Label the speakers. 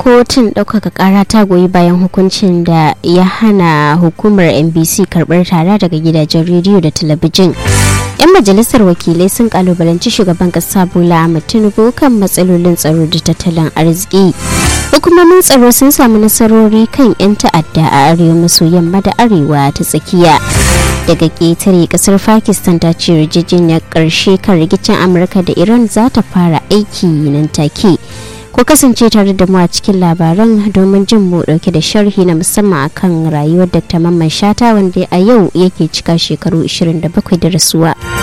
Speaker 1: kotun ɗaukaka ƙara ta goyi bayan hukuncin da ya hana hukumar nbc karɓar tara daga gidajen rediyo da talabijin 'yan majalisar wakilai sun kalubalanci shugaban kasa bola ahmed tinubu kan matsalolin tsaro da tattalin arziki hukumomin tsaro sun samu nasarori kan 'yan ta'adda a arewa maso yamma da arewa ta tsakiya daga ƙetare kasar pakistan ta ce yarjejeniyar ƙarshe kan rikicin amurka da iran za ta fara aiki nan take ku kasance tare da mu a cikin labaran domin jin mu dauke da sharhi na musamman akan rayuwar dr mamman shata wanda a yau yake cika shekaru 27 da rasuwa.